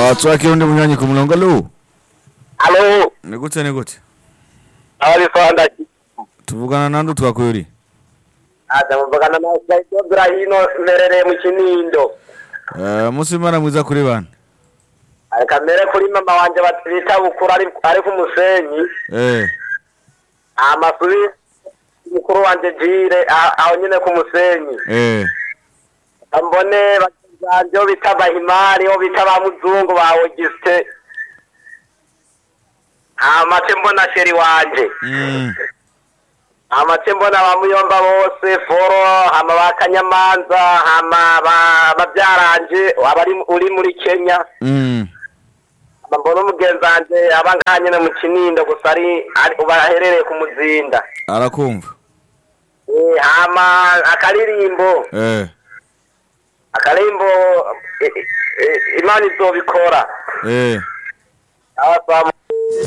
Ah, twakira undi munywanyi ku murongo alo alo ni gute ni gute abari fanda tuvugana nande twakuye uri aza muvugana na Saito Brahino mberereye mu Kinindo Eh, umunsi w'imana mwiza kuri bane areka mbere kuri mama wanje batwita bukuru ari ari ku musenyi Eh, amasubi mukuru wanje jire a- aho nyene ku musenyi eh, mbone baganje bo bita bahimari bo bita ba muzungu ba Auguste amace mbona sheri wanje mm, amace mbona ba muyomba bose foro hama ba kanyamanza hama ba babyaranje abari uri muri Kenya mm. hama mbona umugenzi wanje aba ngaha nyene mu kinindo gusa ari ari- ubu aherereye ku muzinda arakumva Eh, hama akaririmbo Eh, akaririmbo eh, eh, imana izobikora eh. abasaba